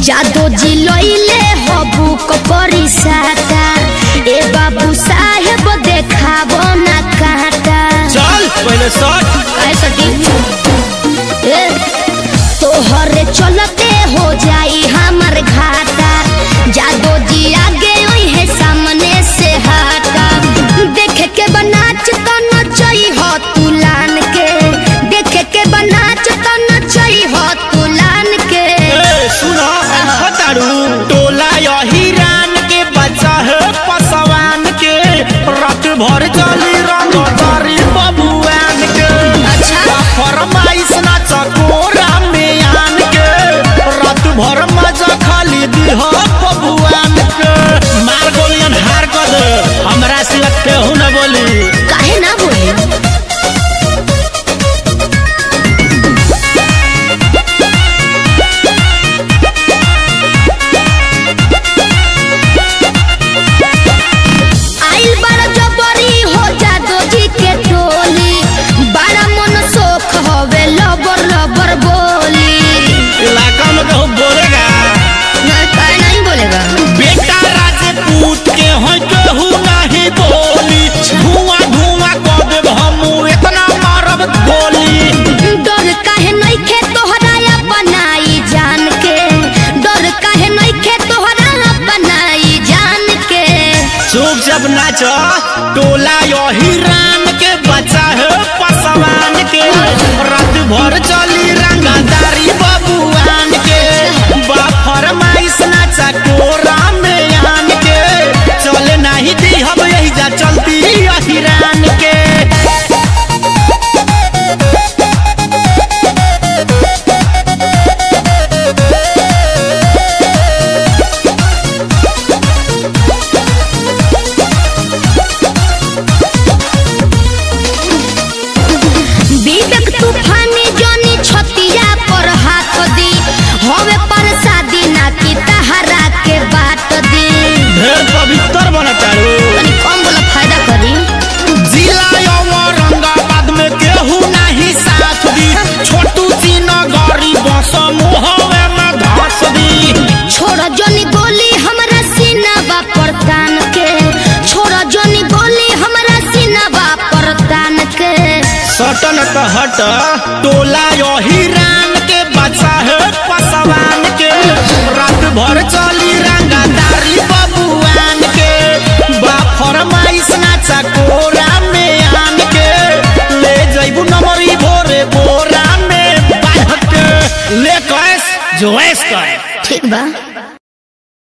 जादो जी लइले हबू कपरी साटा ए बाबू साहेब देखाबो ना काटा चल पहले सट काहे सटी ए तोहरे चलते हो जाई हमर घाटा जादो जी आगे ओई है सामने से हटा देखे के बनाच तो नचई हो तुलान के देखे के बनाच तो नचई हो तुलान के ए सुनो बताड़ू टोला यही रान के बच्चा है पसवान के रात भर चली रंग तारी बबुआन के अच्छा। फरमाइश ना चकोरा में आन के रात भर मजा खाली दीह बबुआन के मार गोलियन हार कर दे हमरा सिवा केहू न बोली काहे ना बोली आइल बड़ा जबरी हो जादो जी के टोली बड़ा मन सोख हवे लबर लबर बोली इलाका में कहूँ बोलेगा ना काहे नहीं बोलेगा बेटा राजपूत के हैं केहू नहीं बोली धुआं धुआं कर देब हमू इतना मारब गोली डर काहे नहीं खे तोहरा बनाई जान के डर काहे नहीं खे तोहरा बनाई जान के चुपचाप नाच टोला यही रान के बच्चा है पसवान के रात भर चली रंगदारी बबुआन के बा फरमाइश नाचा कोरा में आन के चले नहीं दी हम यही जा चलती यही रान के विवेक तूफानी जोनी छतिया पर हाथ दी हवे पर शादी ना की तहरा के बात दी ढेर पवित्र बनतारू तनी कम बोला फायदा करी जिला औरंगाबाद में केहू नहीं साथ दी छोटू चीना गाड़ी बस मुहवे में धस दी छोड़ जोनी गोली हमरा सीनावा पर तान के छोड़ जोनी गोली हमरा सीनावा पर तान के सटन का हट टोला यही रान के बच्चा है पसवान के रात भर चली रंगदारी बबुआन के बा फरमाइश नाचा कोरा में आन के ले जैबू नमरी भोरे बोरा में बांध के ले कैस जो ऐस कर ठीक बा